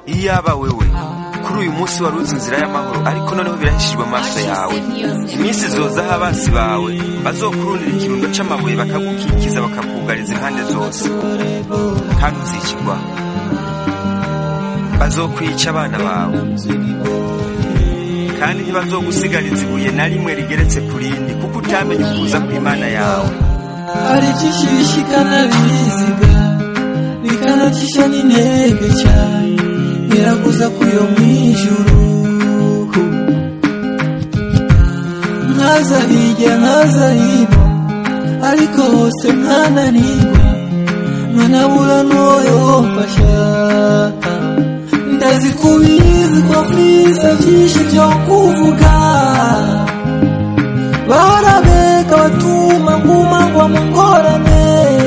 iyaba wewe kuri uyu munsi wari uzi inzira y'amahoro ariko noneho birahishijwe amaso yawe iminsi zozaho abansi bawe bazokurundira ikirundo c'amabuye bakagukikiza bakakugariza impande zose kandi uzikirwa bazokwica abana bawe kandi ntibazogusigariza ibuye na rimwe rigeretse ku rindi kuko utamenye ukuza kw'imana yawe hari byinshi bishikana biziga bikanacisha n'intege cyane birakuza kuyo mwijuru nkaza hirya nkaza hino ariko hose nkananirwa nkanabura n'uwo wamfasha ndazi kubizi ko mfise byinshi byo kuvuga barabeka batuma nguma ngwa mu ngorane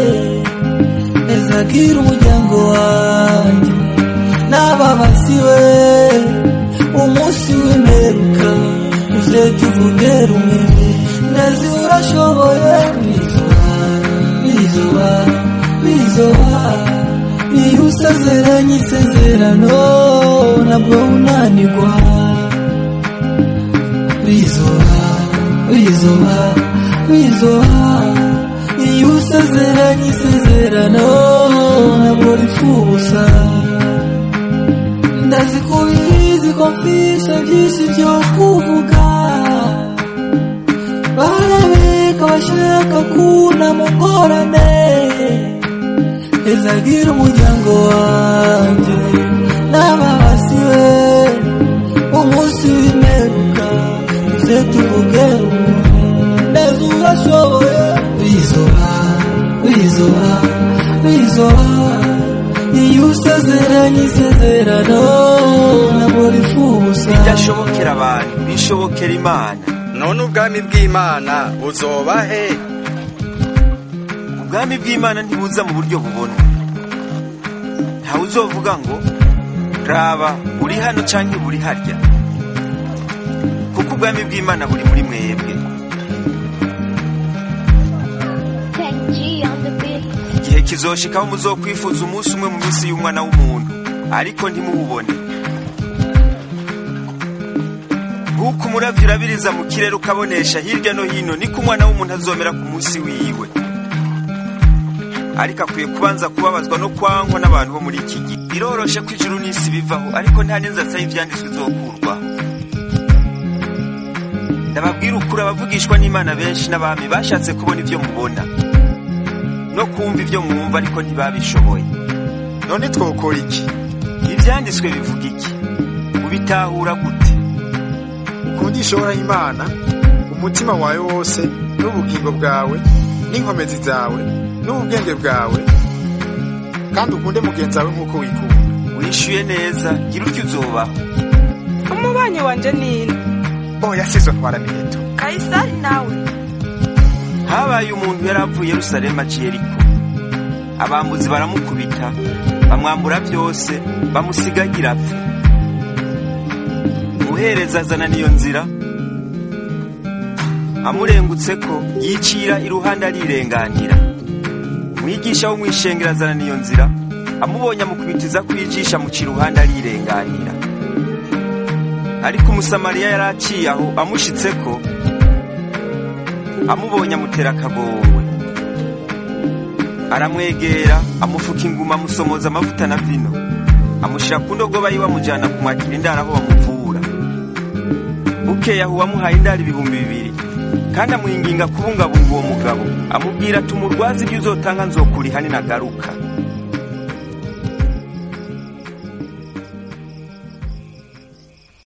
ezagira umuryango wanjye n'ababasiwe umunsi w'imperuka uze tuvuge rumwe ndazi urashoboye bizoba bizoba bizoba iyo usezeranye isezerano nabwo unanirwa bizoba bizoba bizoba iyo usezeranye isezerano ntabwo rifusa ndazi kubizi ko mfise byinshi byo kuvuga barabeka bashaka kuna mu ngorane ezagira umuryango wanjye n'ababasiwe umunsi w'imperuka tuze tuvuge neza urashoboye bizoba bizoba bizoba iyo usezeranye isezerano ntabwo rifusa bidashobokera abantu bishobokera imana none ubwami bw'imana buzoba he ubwami bw'imana ntibuza mu buryo bubona ntawe uzovuga ngo raba uri hano cyangwa buri harya kuko ubwami bw'imana buri muri mwebwe Kenji on the beat. igihe kizoshikaho muzokwifuza umunsi umwe mu minsi y'umwana w'umuntu ariko ntimuwubone nk'uko umuravyi urabiriza mu kirere ukabonesha hirya no hino niko umwana w'umuntu azomera ku munsi wiwe ariko akwiye kubanza kubabazwa no kwangwa n'abantu bo muri iki gihe biroroshe ko ijuru n'isi bivaho ariko nta n'inzatsi y'ivyanditswe izokurwaho ndababwira ukuri abavugishwa n'imana benshi n'abami bashatse kubona ivyo mubona no kumva ivyo mwumva ariko ntibabishoboye none twokora iki ivyanditswe bivuga iki ubitahura gute ukundisha uhoraho imana umutima wawe wose n'ubugingo bwawe n'inkomezi zawe n'ubwenge bwawe kandi ukunde mugenzi wawe nk'uko wikunda wishyuye neza gira utyo uzobaho umubanyi wanje nini oh yasizwe ntwara miheto kayisari nawe habaye umuntu yari avuye yerusalemu aciye ariko abambuzi baramukubita bamwambura byose bamusigagira apfe umuhereza azana n'iyo nzira amurengutse ko yicira iruhande arirenganira umwigisha wo mwishengero azana n'iyo nzira amubonye amukubitiza kwijisha muca iruhande arirenganira ariko umusamariya yari aciye aho amushitse ko amubonye amutera akagongwe aramwegera amufuka inguma amusomoza amavuta na vino amushyira ku ndogoba yiwe amujyana kumwakira indaro aho bamuvura bukeye aho uwamuhaye indaro ibihumbi bibiri kandi amwinginga kubungabunga uwo mugabo amubwira ati umurwazi ibyo uzotanga nzokuriha ninagaruka